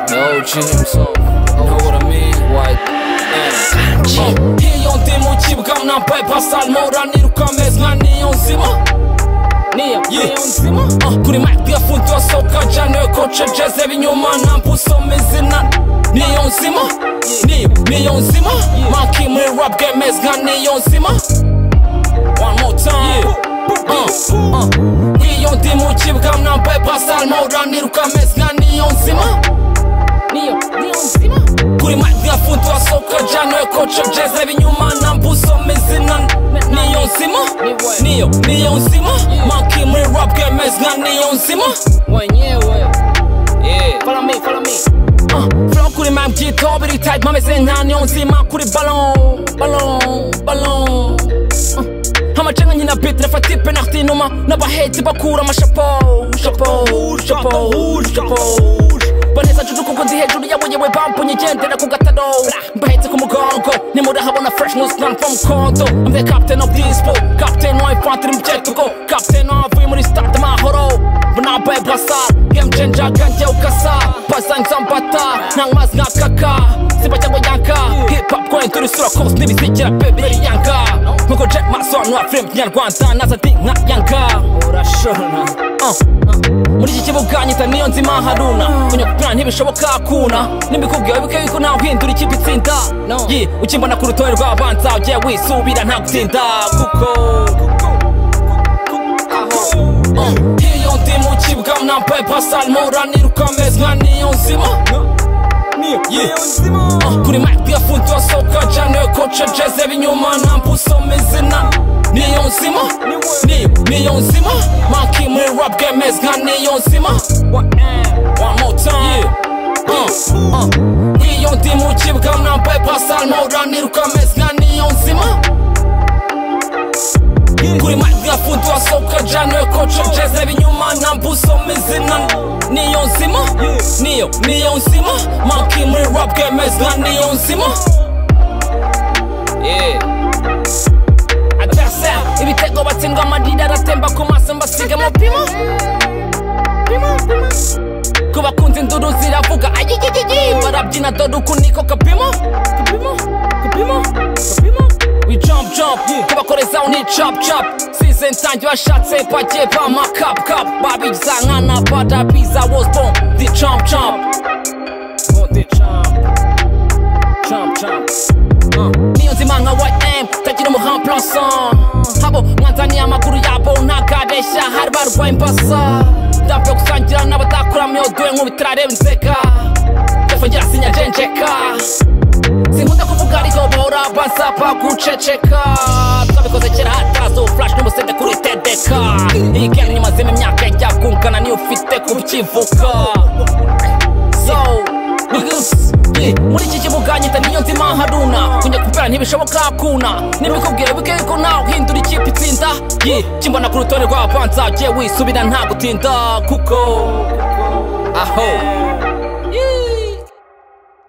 gyms. Know what I mean? White ass. Hiyo ndimo ukibuga nambaye pasal mora niruka meza nka niyo nzima niyo niyo nzima Ah, kuri mic yafundiwe soka cyane koce jeze ibinyuma namba usoma izina niyo nzima niyo niyo nzima maki muri rap game meza nka niyo nzima one more time Uh, uh. Hiyo ndimo ukibuga nambaye pasal mora niruka meza nka niyo nzima niyo niyo nzima kuri madi yafunze wasohoka jana koce jeze ibinyuma namba usoma izina niyo nzima niyo niyo nzima maki muri rap game nka niyo nzima wenyewe yeah follow me follow me uh, flow kuri mam gito biri tight mameze nka niyo nzima kuri ballon ballon ballon uh, amacenga nkina bit nafati penalty numa n'abaheti bakura amashapo shapo shapo shapo baneza juju kuko ndi hejuru yabo yewe bampunye igendera ku gataro mbahetse ku mugongo nimurahabona fresh news none from kondo I'm the captain of this boat captain wa infantry mu byetugo captain wavuye muri start amahoro bunambaye blasar game changer kanjye ukasa pasa nzambata ntankwazi nka kaka simba cyangwa yanka hip hop going through sura kose n'ibizikira bebe yanga nkuko Jack masobanura film kinyarwanda naza ndi nka yanga urashona muri iki kibuga nyita niyo nzima haruna kunyakupira ntibishoboka kuna nibikubwira bibuke yuko ntawe uhindura ikipe itsinda Ye, ukimbona ku rutonde rw'abanza ugiye wisubira nta gutsinda kuko Ah, iyo ndi mu kibuga nambaye pasal mora niruka meza nka niyo nzima Ye. Ah, kuri mic yafunze wasohoka cyane koce jeze ibinyuma namba usoma izina niyo nzima niyo niyo nzima maki muri rap game meza nka niyo nzima one more time Uh, uh. iyo ndi mu kibuga nambaye pasal mora niruka meza nka niyo nzima kuri mic yafunze wasohoka cyane koce jeze ibinyuma namba usoma izina niyo nzima niyo niyo nzima maki muri rap game meza nka niyo nzima yeah adasa ibitego batsindwa amadida aratemba ku maso mbasiga mu pima ku bakunze induru ziravuga ayigigigi barabyina dore uku niko kapimo kapimo kapimo kapimo we jump jump ku bakorezaho ni chop chop size nsange bashatse bagiye bama cup cup babigiza nkana badabiza was born the chump chump born the chump chump chump niyo nzima nka ym tagira umuhamplanson habo mwanzaniye amakuru yabo ntakabeshya hari barwaye imbasa ndapfa gusangira n'abatakura myodowe nk'ubu itarareba inzeka yafungira sinya njenjeka sinkunda kuvuga ariko bahora basaba guceceka twabikoze kera hatazo flash n'umusede kuri tedeka iyi gari nyumazemo imyaka yajya kungana niyo ufite kuba ukivuka so niggas yeah. muri iki kibuga nyita niyo nzima haruna kujya kupera ntibishoboka kuna nimikubwira bike yuko nawe uhindura ikipe itsinda ye kimbona ku rutonde rw'abapanza ugiye wisubira nta gutinda kuko aho